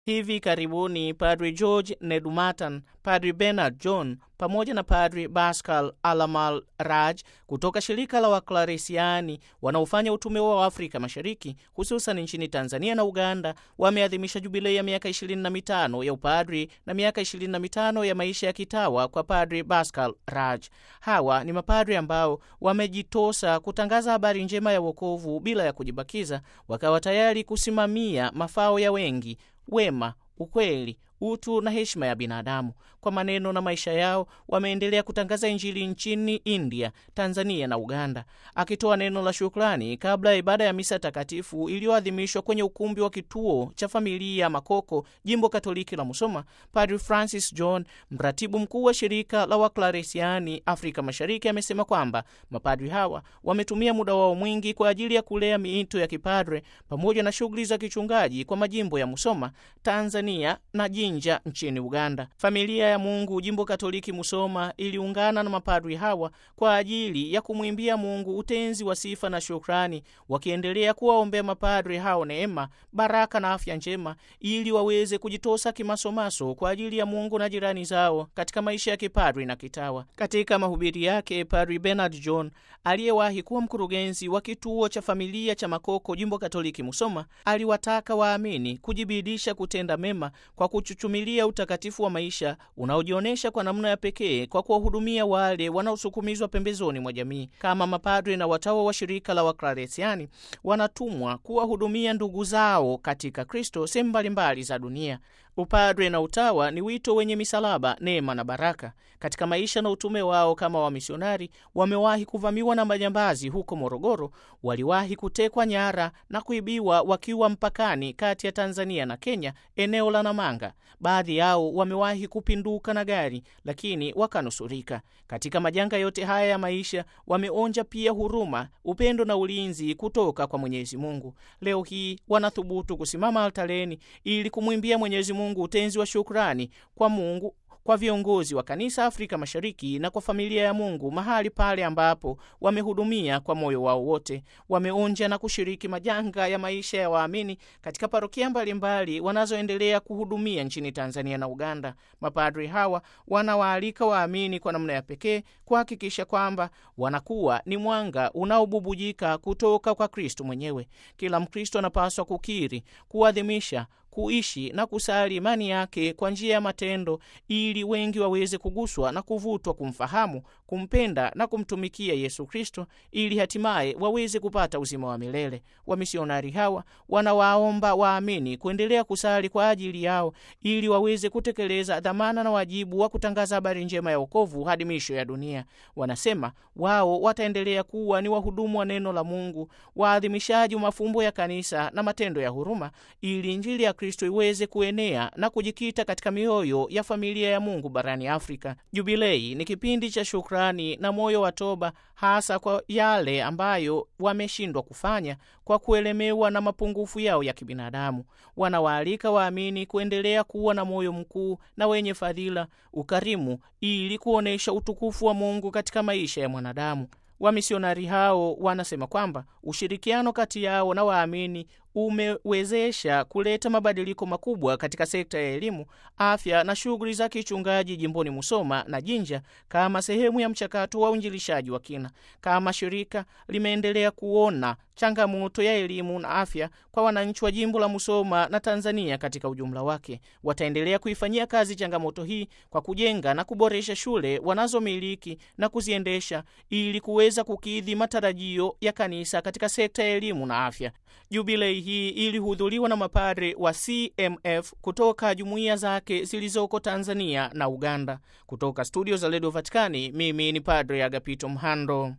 Hivi karibuni Padri George Nedumatan, Padri Bernard John pamoja na Padri Pascal Alamal Raj kutoka shirika la Waklaresiani wanaofanya utume wa Afrika Mashariki, hususan nchini Tanzania na Uganda, wameadhimisha jubilei ya miaka 25 ya upadri na miaka 25 ya maisha ya kitawa kwa Padri Pascal Raj. Hawa ni mapadri ambao wamejitosa kutangaza habari njema ya wokovu bila ya kujibakiza, wakawa tayari kusimamia mafao ya wengi, wema, ukweli utu na heshima ya binadamu. Kwa maneno na maisha yao wameendelea kutangaza Injili nchini India, Tanzania na Uganda. Akitoa neno la shukrani kabla ya ibada ya misa takatifu iliyoadhimishwa kwenye ukumbi wa kituo cha familia Makoko, jimbo Katoliki la Musoma, Padre Francis John, mratibu mkuu wa shirika la Waklaresiani Afrika Mashariki, amesema kwamba mapadri hawa wametumia muda wao mwingi kwa ajili ya kulea miito ya kipadre pamoja na shughuli za kichungaji kwa majimbo ya Musoma, Tanzania na Jinja nchini Uganda. Familia ya Mungu jimbo Katoliki Musoma iliungana na mapadri hawa kwa ajili ya kumwimbia Mungu utenzi wa sifa na shukrani, wakiendelea kuwaombea mapadri hao neema, baraka na afya njema, ili waweze kujitosa kimasomaso kwa ajili ya Mungu na jirani zao katika maisha ya kipadri na kitawa. Katika mahubiri yake, Padri Bernard John aliyewahi kuwa mkurugenzi wa kituo cha familia cha Makoko jimbo Katoliki Musoma aliwataka waamini kujibidisha kutenda mema kwa kuchuchumilia utakatifu wa maisha unaojionyesha kwa namna ya pekee kwa kuwahudumia wale wanaosukumizwa pembezoni mwa jamii. Kama mapadri na watawa wa shirika la Waklaresiani wanatumwa kuwahudumia ndugu zao katika Kristo sehemu mbalimbali za dunia. Upadre na utawa ni wito wenye misalaba, neema na baraka. Katika maisha na utume wao kama wamisionari, wamewahi kuvamiwa na majambazi huko Morogoro, waliwahi kutekwa nyara na kuibiwa wakiwa mpakani kati ya Tanzania na Kenya, eneo la Namanga. Baadhi yao wamewahi kupinduka na gari, lakini wakanusurika. Katika majanga yote haya ya maisha, wameonja pia huruma, upendo na ulinzi kutoka kwa Mwenyezi Mungu. Leo hii wanathubutu kusimama altareni ili kumwimbia Mwenyezi Mungu utenzi wa shukrani kwa Mungu kwa viongozi wa kanisa Afrika Mashariki na kwa familia ya Mungu mahali pale ambapo wamehudumia kwa moyo wao wote. Wameonja na kushiriki majanga ya maisha ya waamini katika parokia mbalimbali wanazoendelea kuhudumia nchini Tanzania na Uganda. Mapadri hawa wanawaalika waamini kwa namna ya pekee kuhakikisha kwamba wanakuwa ni mwanga unaobubujika kutoka kwa Kristo mwenyewe. Kila Mkristo anapaswa kukiri, kuadhimisha kuishi na kusali imani yake kwa njia ya matendo ili wengi waweze kuguswa na kuvutwa kumfahamu, kumpenda na kumtumikia Yesu Kristo ili hatimaye waweze kupata uzima wa milele. Wamisionari hawa wanawaomba waamini kuendelea kusali kwa ajili yao ili waweze kutekeleza dhamana na wajibu wa kutangaza habari njema ya wokovu hadi misho ya dunia. Wanasema wao wataendelea kuwa ni wahudumu wa neno la Mungu, waadhimishaji wa mafumbo ya kanisa na matendo ya huruma ili Injili ya Kristo iweze kuenea na kujikita katika mioyo ya familia ya Mungu barani Afrika. Jubilei ni kipindi cha shukrani na moyo wa toba, hasa kwa yale ambayo wameshindwa kufanya kwa kuelemewa na mapungufu yao ya kibinadamu. Wanawaalika waamini kuendelea kuwa na moyo mkuu na wenye fadhila, ukarimu, ili kuonyesha utukufu wa Mungu katika maisha ya mwanadamu. Wamisionari hao wanasema kwamba ushirikiano kati yao na waamini umewezesha kuleta mabadiliko makubwa katika sekta ya elimu, afya na shughuli za kichungaji jimboni Musoma na Jinja kama sehemu ya mchakato wa uinjilishaji wa kina. Kama shirika limeendelea kuona changamoto ya elimu na afya kwa wananchi wa jimbo la Musoma na Tanzania katika ujumla wake. Wataendelea kuifanyia kazi changamoto hii kwa kujenga na kuboresha shule wanazomiliki na kuziendesha ili kuweza kukidhi matarajio ya kanisa katika sekta ya elimu na afya. Jubilei hii ilihudhuriwa na mapadre wa CMF kutoka jumuiya zake zilizoko Tanzania na Uganda. Kutoka studio za redio Vatikani, mimi ni Padre Agapito Mhando.